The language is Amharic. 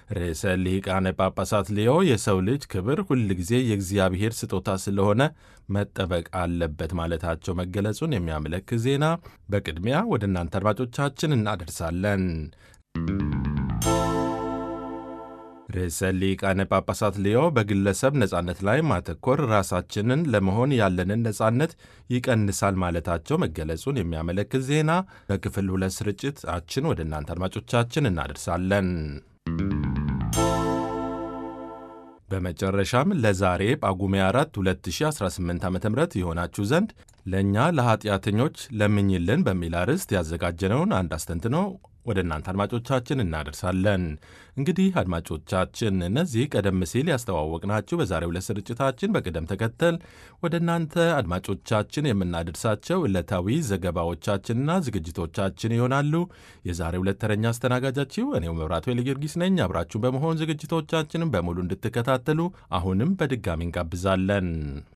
ርዕሰ ሊቃነ ጳጳሳት ሌዮ የሰው ልጅ ክብር ሁልጊዜ የእግዚአብሔር ስጦታ ስለሆነ መጠበቅ አለበት ማለታቸው መገለጹን የሚያመለክት ዜና በቅድሚያ ወደ እናንተ አድማጮቻችን እናደርሳለን። ርዕሰ ሊቃነ ጳጳሳት ሌዮ በግለሰብ ነጻነት ላይ ማተኮር ራሳችንን ለመሆን ያለንን ነጻነት ይቀንሳል ማለታቸው መገለጹን የሚያመለክት ዜና በክፍል ሁለት ስርጭታችን ወደ እናንተ አድማጮቻችን እናደርሳለን። በመጨረሻም ለዛሬ ጳጉሜ 4 2018 ዓ ም የሆናችሁ ዘንድ ለእኛ ለኀጢአተኞች ለምኝልን በሚል አርዕስት ያዘጋጀነውን አንድ አስተንትኖ ወደ እናንተ አድማጮቻችን እናደርሳለን። እንግዲህ አድማጮቻችን እነዚህ ቀደም ሲል ያስተዋወቅናችሁ በዛሬው ዕለት ስርጭታችን በቅደም ተከተል ወደ እናንተ አድማጮቻችን የምናደርሳቸው ዕለታዊ ዘገባዎቻችንና ዝግጅቶቻችን ይሆናሉ። የዛሬው ዕለት ተረኛ አስተናጋጃችሁ እኔው መብራቱ ጊዮርጊስ ነኝ። አብራችሁን በመሆን ዝግጅቶቻችንን በሙሉ እንድትከታተሉ አሁንም በድጋሚ እንጋብዛለን።